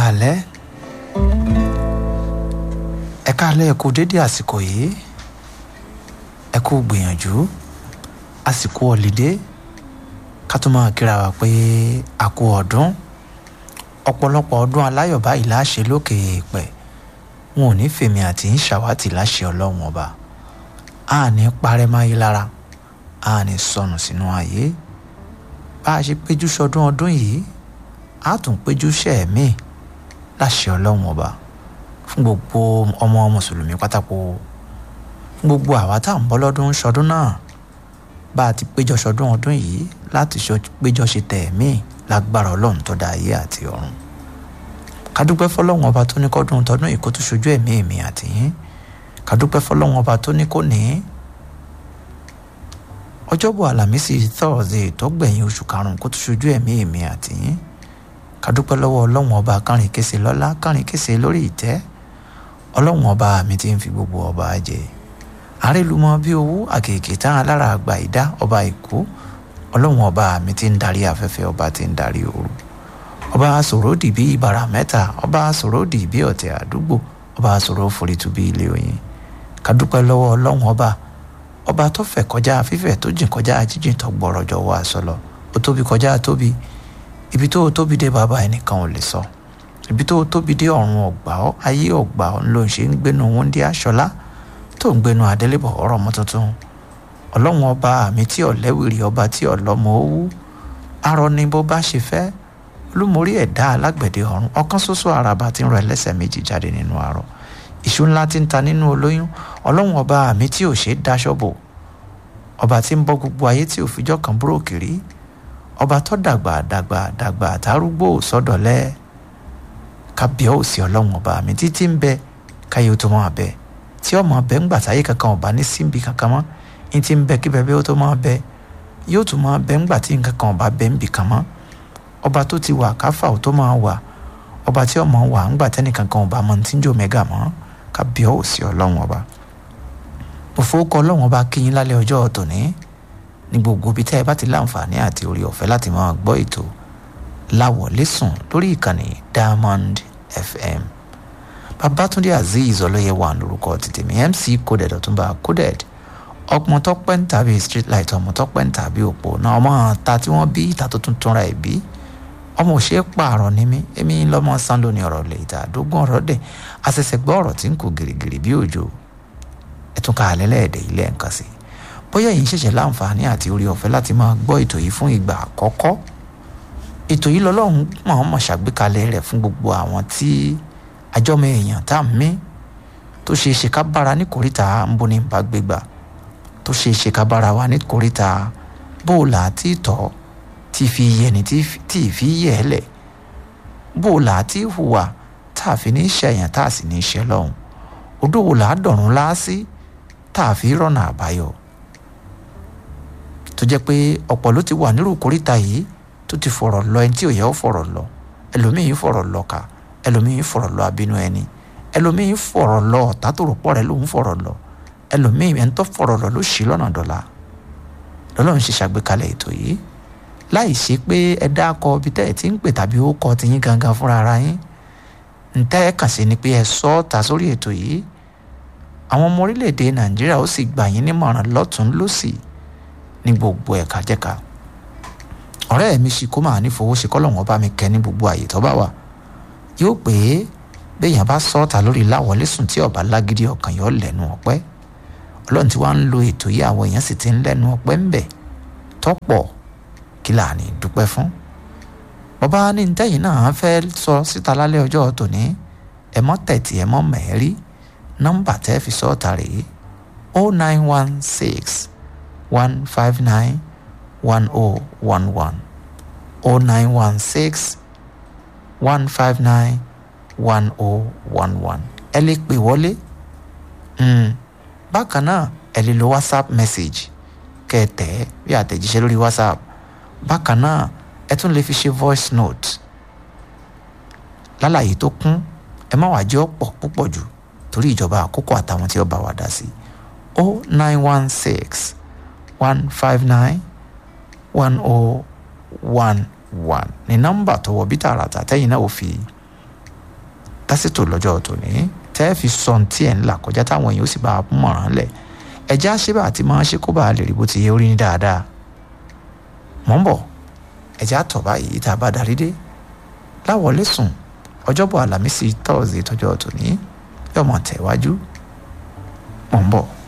káalẹ́ ẹ káalẹ́ ẹ kú dédé àsìkò yìí ẹ kú gbìyànjú àsìkò ọ̀lídé ká tó máa kíra wa pé a kú ọdún ọ̀pọ̀lọpọ̀ ọdún aláyọ̀ báyìí láṣẹ lókè èèpẹ̀ wọn ò ní fèmí àti ń ṣàwátì láṣẹ ọlọ́run ọba a ní parẹ́ máyé lára a ní sọnù sínú ayé bá a ṣe péjú sọdún ọdún yìí a tún péjú sẹ́ẹ̀mí láṣẹ ọlọ́run ọba fún gbogbo ọmọ mùsùlùmí pátákó fún gbogbo àwa tá à ń bọ́ lọ́dún sọdún náà bá a ti péjọ sọdún ọdún yìí láti péjọ ṣe tẹ̀ẹ̀mí lágbára ọlọ́run tó dá ayé àti ọ̀run kádúpẹ́ fọlọ́run ọba tó ní kọ́dún tọdún yìí kó tún ṣojú ẹ̀mí èmi àti yín kádúpẹ́ fọlọ́run ọba tó ní kò ní ọjọ́bọ̀ àlàmísì thursday tó gbẹ̀yìn oṣù karùn-ún kó tún ṣojú ẹ̀mí èmi àti yín kádúpẹ́ lọ́wọ́ ọlọ́run ọba kárìn kése lọ́lá kárìn kése lórí ìtẹ́ ọlọ́run ọba mi ti ń fi gbogbo ọba jẹ àrèlùmọ́ bí owó àkèké tán alára àgbà ìdá ọba èkó ọlọ́run ọba mi ti ń darí afẹ́fẹ́ ọba ti ń darí ooru ọba sòròdì bí ibàrà mẹ́ta ọba sòròdì bí ọ̀tẹ̀ àdúgbò ọba sòrò forítù bí ilé oyin kádúpẹ́ lọ́wọ́ ọlọ́run ọba ọba tó fẹ̀ kọjá fífẹ̀ tó jìn kọjá jíjìn tó gbọ́rọ̀ jọ wá sọlọ ó tóbi kọjá tóbi ibi tó tóbi dé bàbá ẹnìkan ò lè sọ ibi tó tóbi dé ọ̀run ọ̀gbà ọ́ ayé ọ̀gbà ọ́ ló ń ṣe ń gbénu wúndí aṣọlá tó ń gbénu adélébọ̀ ọ̀rọ̀ mọ́ tuntun ọlọ́run ọba àmì tí ọ̀lẹ́wìrì ọba tí ọ̀lọ́mọ owó arọ ni bó bá ṣe fẹ́ olúmorí ẹ̀dá alágbẹ̀dẹ ọ̀run ọ̀kan ṣoṣo àràbà tí ń rọ ẹlẹ́sẹ̀ méjì jáde nínú arọ ìṣú ńlá tí ń ta nínú olóyún ọlọ́run ọba àmì tí ò ṣe é daṣọ́ bò ọba tí ń bọ́ gbogbo ayé tí ò fijọ́ kan búròkì rí ọba tó dàgbà dàgbà dàgbà àtàrúgbò sọ́dọ̀lẹ́ kábíọ́ọ̀sì ọlọ́run ọba àmì títí ń bẹ káyé ó tó máa bẹ tí ọmọ bẹ ń gbà táyé kankan ọba ní síbi kankan mọ́ ní ti ń bẹ kí bẹbẹ ó tó máa bẹ yóò tún máa bẹ ńgbà tí nǹkan kan ọba bẹ ń bì kan mọ́ ọba tó ti wà káfà ó tó máa wà ọba tí ọmọ wà ńgbà tẹ́nìkan kan ọba mọ́ tí ń jò mẹ́gà mọ́ kábíọ́ọ̀sì ọlọ́run ọba òfowókọ ọlọ́run ọba kí yín lálẹ́ ọjọ́ tòní ní gbogbo ibi tẹ́ ẹ bá ti láǹfààní àti orí ọ̀fẹ́ láti máa gbọ́ ètò láwọlé sùn lórí ìkànnì Diamond FM Babátúndé Azeez ọlọ́yẹ wà lórúkọ tètè mi MC coded ọ̀túnba coded ọmọ tọpẹ́ ń tàbí street light ọmọ tọpẹ́ ń tàbí òpó náà ọmọ ta tí wọ́n bí ìta tó tún túnra ẹ̀ bí ọmọ òṣè pààrọ̀ ní mi èmi lọ́mọ sán lónìí ọ̀rọ̀ lè ìta àdógún ọ̀rọ̀ dẹ̀ àṣẹ̀ṣẹ̀ gbọ́ ọ̀rọ̀ tí ń kú gìrìgìrì bí òjò ẹ̀tún ká alẹ́ lẹ́ẹ̀dẹ̀ ilé nǹkan sí bóyá yìí ṣẹ̀ṣẹ̀ láǹfààní àti orí ọ̀fẹ́ láti máa gbọ́ ètò yìí fún ìgbà àkọ́kọ́ ètò yìí lọ́lọ́run máa mọ̀ ṣàgbékalẹ̀ rẹ̀ fún gbogbo àwọn tí àjọmọ èèyàn tá à ń mí tó ṣe é ṣe ká bára ní kòríta ń bó ní bá gbégbà tó ṣe é ṣe ká bára wa ní kòríta bóòlà tí tọ́ tí fi yẹni tí ì fi yẹ ẹ lẹ̀ bóòlà tí hùwà tá a fi ní ṣẹ̀yàn tá a sì ní ṣẹ lọ́hùn odò wò láàdọ̀rùn láásí tá a fi rọ̀nà àbáyọ tó jẹ́ pé ọ̀pọ̀ ló ti wà nírú kòríta yìí tó ti fọ̀rọ̀ lọ ẹni tí ò yẹ ó fọ̀rọ̀ lọ ẹlòmíín fọ̀rọ̀ lọ kà ẹlòmíín fọ̀rọ̀ lọ abínú ẹni ẹlòmíín fọ̀rọ̀ lọ ọ̀tá tó rò pọ̀ rẹ̀ lòún fọ̀rọ̀ lọ ẹlòmíín ẹni tó fọ̀rọ̀ lọ ló ṣì lọ́nà dọ̀la lọ́lọ́run ṣe ṣàgbékalẹ̀ ètò yìí láì ṣe pé ẹ dákọ ibi tẹ́ ẹ ti ń pè tàbí ó kọ tiyín gangan fúnra ara yín ntẹ́ ẹ kàn sí ni pé ẹ sọ ọ́ ta sórí ètò yìí àwọn ọmọ orílẹ̀-èdè nàìjíríà ó sì gbà yín nímọ̀ràn lọ́tún lọ́sì ní gbogbo ẹ̀ka jẹ́ka ọ̀rẹ́ mi ṣì kó máa ní fowó ṣe kọ́lọ́wọ́n bá mi kẹ́ ní gbogbo àyè tó bá wà yóò pé béèyàn bá sọ ọ́ta lórí láwọlé sùn tí ọba lágídí ọkàn yóò lẹ́nu ọpẹ́ ọlọ́run tí wàá ń lo ètò yìí àwọn èèyàn sì ti ń lẹ́nu ọpẹ́ ń bẹ̀ tọ́pọ̀ kí là ní dúpẹ́ fún bàbá ní ntẹ́yìn náà fẹ́ sọ síta lálẹ́ ọjọ́ tòní ẹ mọ́ tẹ̀tì ẹ mọ́ mẹ́rí nọ́mbà tẹ́ fi sọ́ọ̀tà rèé o nine one six one five nine one oh one one o nine one six one five nine one oh one one ẹ lè pè wọlé bákan náà ẹ lè lo whatsapp message kẹ́ ẹ tẹ̀ ẹ́ bí àtẹ̀jíṣẹ́ lórí whatsapp bákan náà ẹ tún lè fi ṣe voice note lálàyé tó kún ẹ má wàá jẹ́ ọ̀pọ̀ púpọ̀ jù torí ìjọba àkókò àtàwọn tí ó bá wa dá sí o nine one six one five nine one oh one one ní nọ́mbà tó wọ bí tààràtà tẹ́yìn náà ò fi lásìtò lọ́jọ́ tòní tẹ́ ẹ fi sọ ohun tí ẹ̀ ń là kọjá táwọn èèyàn ó sì bá a mọ̀ràn lẹ̀ ẹ̀já ṣébà àti máa ṣe kó bá a lè rí bó ti yẹ orí ní dáadáa mọ̀ ń bọ̀ ẹ̀já tọ̀ báyìí tá a bá darí dé láwọlé sùn ọjọ́bọ̀ àlàmísì tọ́ọ̀sì tọjọ́ tòní yọmọ tẹ̀wájú mọ̀ ń bọ̀.